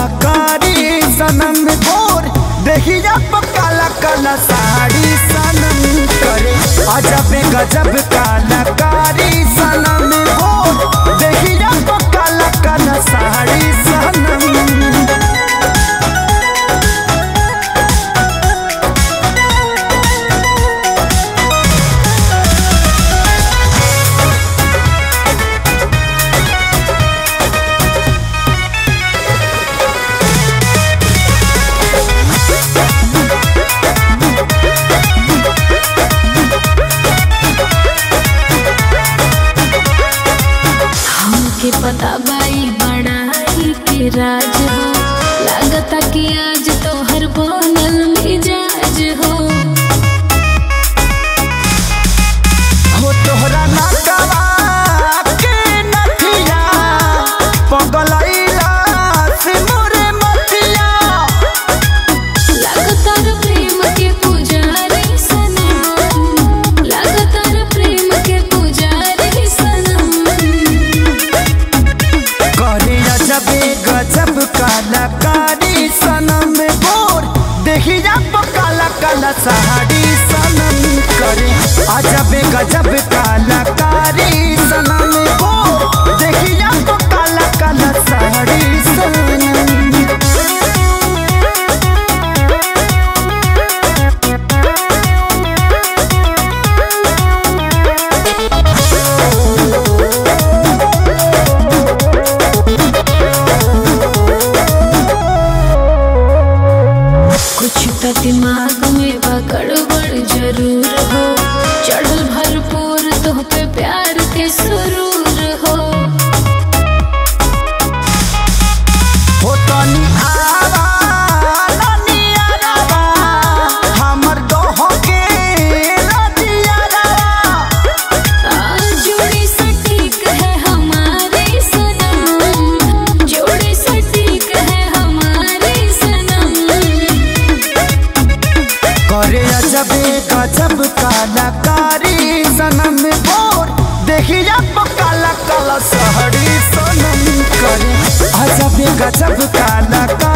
कलाकारी सनम गोर देखिया काला काला साड़ी सनम करे अजब गजब कलाकारी सनम गोर देखिया काला काला साड़ी सनम हमके पता बाई बड़ाई के राज हो लागता कि आज तोहर बनल मिजाज हो हो तोहरा नटवा के नथिया पगलैला से मोरे मथिया लागता रे प्रेम के पुजारी सनम लागता रे प्रेम के पुजारी सनम करे अजबे गजब कलाकारी सनम गोर देखिया काला काला साड़ी सनम करे अजबे गजब कलाकारी सनम गोर देखिया काला काला साड़ी सनम कुछ तो दिमाग में बगड़बड़ जरूर हो चढ़ल भरपूर तो पे प्यार के सुरूर हो हो तनी आवा तनी आवा हमर दोह के रतिया जोड़ी सटीक है हमारी सनम जोड़ी सटीक है हमारी सनम करे अजबे गजब कलाकारी सनम बोर देखिया काला काला सहरी सनम करे अजबे गजब कलाकारी